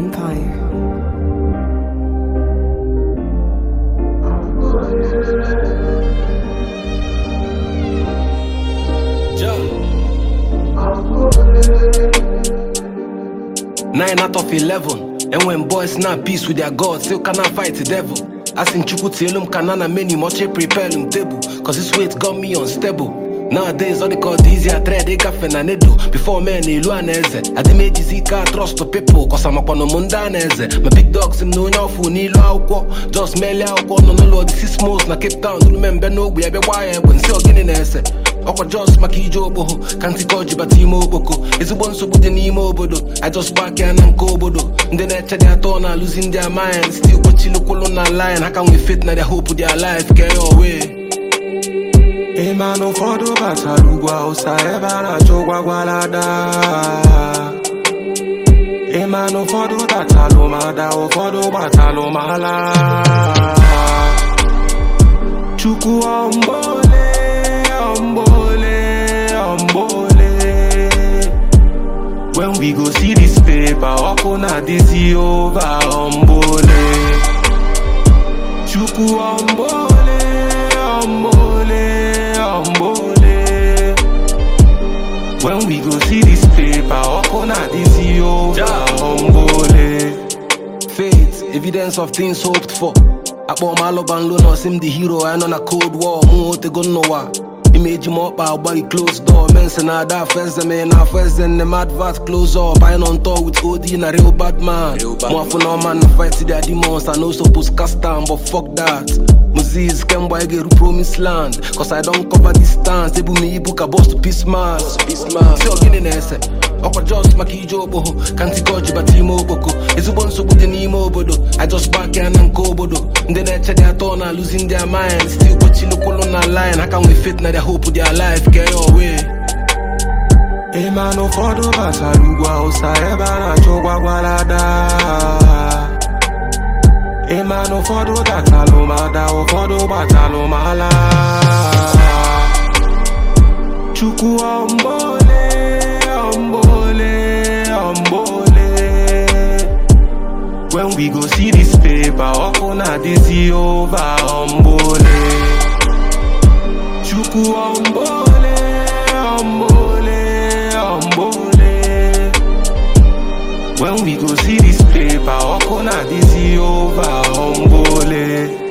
Empire. Nine out of eleven. And when boys not peace with their God, still cannot fight the devil. As in Chukwu Tielum Kanana many much prepare him table. Cause this weight got me unstable. Nowadays, all they call the easier thread, they got nedo. Before men, they learn eze. I did make zika trust to people, cause I'm up on the mundanese. My big dogs, him no nyafu, ni lo aukwo. Just mele aukwo, no no lord, this is most na Cape Town. Do remember no, we have a wire, when still getting eze. ọkwa jos maka ije okpoho ka ntịka ọjị bata ime okpoko ezigbo nsogbu dị n'ime obodo ajos pak ya na nke obodo ndị na-eche dị atọ na alụzi ndị amayan stil kpochilukwulu na lion ha ka nwee fit na their hope their life ka ya owe ịma na ụfọdụ batara ugwu awụsa ebe a na-achọ gwagwalada ịma na ụfọdụ tatalụ ma da ụfọdụ gbatalụ ma ala chukwu ọmbole ọmbole ọmbole when we go see this paper ọkụ na-adịzi ova ọmbole chukwu ọmbole ọmbole ọmbole when we go see this paper ọkụ na-adịzi ova ọmbole faith evidence of things hoped for akpọ m alụban lo sim the hero I nọ na cold war mụ otego n'ụwa imeji m ọkpa agbari close door mense na ada afọ eze me na afọ eze nne m advert close up anyị nọ ntọ with od na real bad man mụ afọ na ọma na fight their demons I no suppose cast am but fuck that Moses kemgbe anyị ga-eru promise land cause I don cover distance ebu m ibu ka boss to peace mass si ogene na-ese ọkwa jos maka ije okpoho ka ntịka ọjị bata ime okpoko ezigbo nsogbu dị n'ime obodo ajos pak ya na nke obodo ndị na-eche dị atọ na alụzi ndị amayan stil kpochilukwulu na lion ha ka nwee fit na their hope their life ka ya owe ịma na ụfọdụ batara ugwu awụsa ebe a na-achọ gwagwalada ịma na ụfọdụ tatalụ ma da ụfọdụ gbatalụ ma ala chukwu ọmbole ọmbole ọmbole when we go see this paper ọkụ na-adịzi ova ọmbole chukwu ọmbole ọmbole ọmbole when we go see this paper ọkụ na-adịzi ova ọmbole